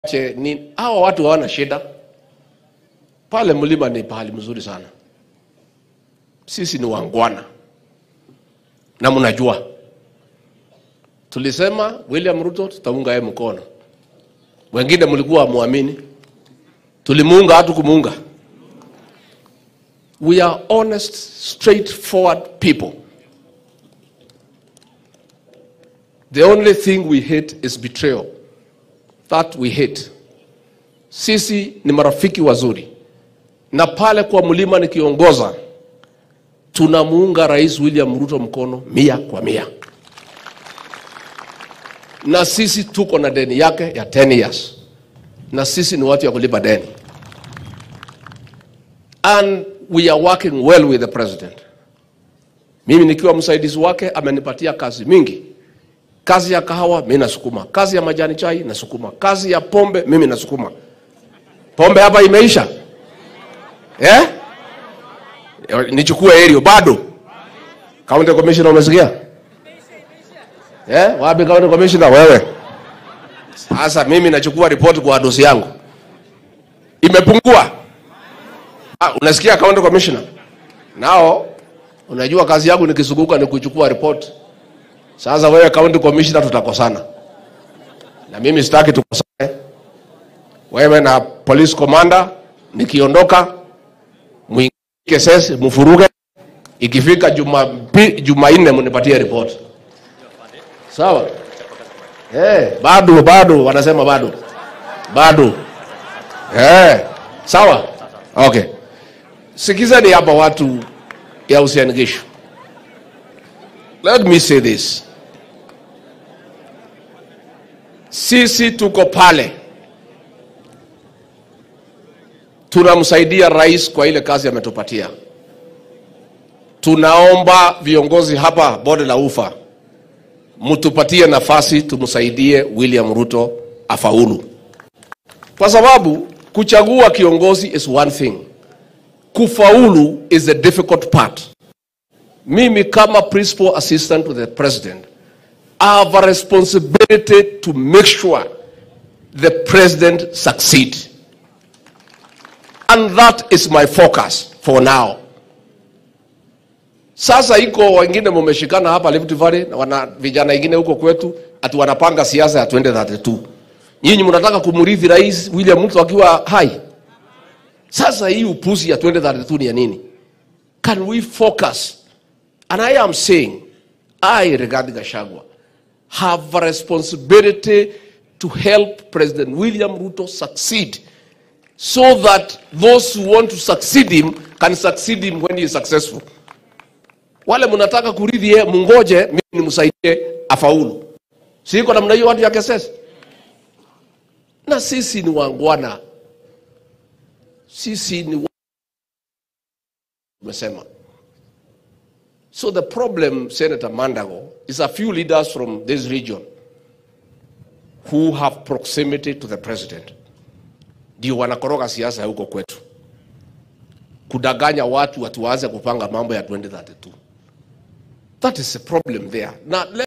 che ni hawa watu hawana shida pale. Mlima ni pahali mzuri sana, sisi ni wangwana na mnajua, tulisema William Ruto tutamunga yeye mkono, wengine mlikuwa muamini, tulimuunga hatu kumuunga. We are honest, straightforward people. The only thing we hate is betrayal. That we hate. Sisi ni marafiki wazuri, na pale kwa mlima nikiongoza, tunamuunga Rais William Ruto mkono mia kwa mia, na sisi tuko na deni yake ya 10 years, na sisi ni watu ya kulipa deni, and we are working well with the president. Mimi nikiwa msaidizi wake amenipatia kazi mingi kazi ya kahawa mimi nasukuma, kazi ya majani chai nasukuma, kazi ya pombe mimi nasukuma. Pombe hapa imeisha eh? Nichukue Erio bado. County Commissioner umesikia eh? Wapi County Commissioner wewe? Sasa mimi nachukua ripoti kwa dosi yangu imepungua. Ah, unasikia County Commissioner? Nao unajua kazi yangu nikizunguka ni kuchukua ripoti sasa wewe county commissioner, tutakosana na mimi sitaki tukosane. Wewe na police commander, nikiondoka mwingie sesi mfuruge, ikifika juma Jumanne mnipatie report, sawa? Eh, bado bado wanasema bado bado, eh, sawa, okay. Sikizeni hapa watu ya Uasin Gishu. Let me say this. Sisi tuko pale tunamsaidia rais kwa ile kazi ametupatia. Tunaomba viongozi hapa bonde la ufa mtupatie nafasi tumsaidie William Ruto afaulu, kwa sababu kuchagua kiongozi is one thing, kufaulu is the difficult part. Mimi kama principal assistant to the president I have a responsibility to make sure the president succeed. And that is my focus for now. Sasa iko wengine mumeshikana hapa Rift Valley na wana vijana wengine huko kwetu ati wanapanga siasa ya 2032. Nyinyi mnataka kumrithi Rais William Ruto akiwa hai. Sasa hii upuzi ya 2032 ni ya nini? Can we focus? And I am saying, I, Rigathi Gachagua, have a responsibility to help President William Ruto succeed so that those who want to succeed him can succeed him when he is successful. Wale mnataka kurithi yeye, mungoje mimi nimsaidie afaulu. Siko namna hiyo watu ya KSS. Na sisi ni wangwana, sisi ni umesema So the problem, Senator Mandago, is a few leaders from this region who have proximity to the president ndio wanakoroga siasa huko kwetu, kudanganya watu watu waanze kupanga mambo ya 2032. That is a problem there. Na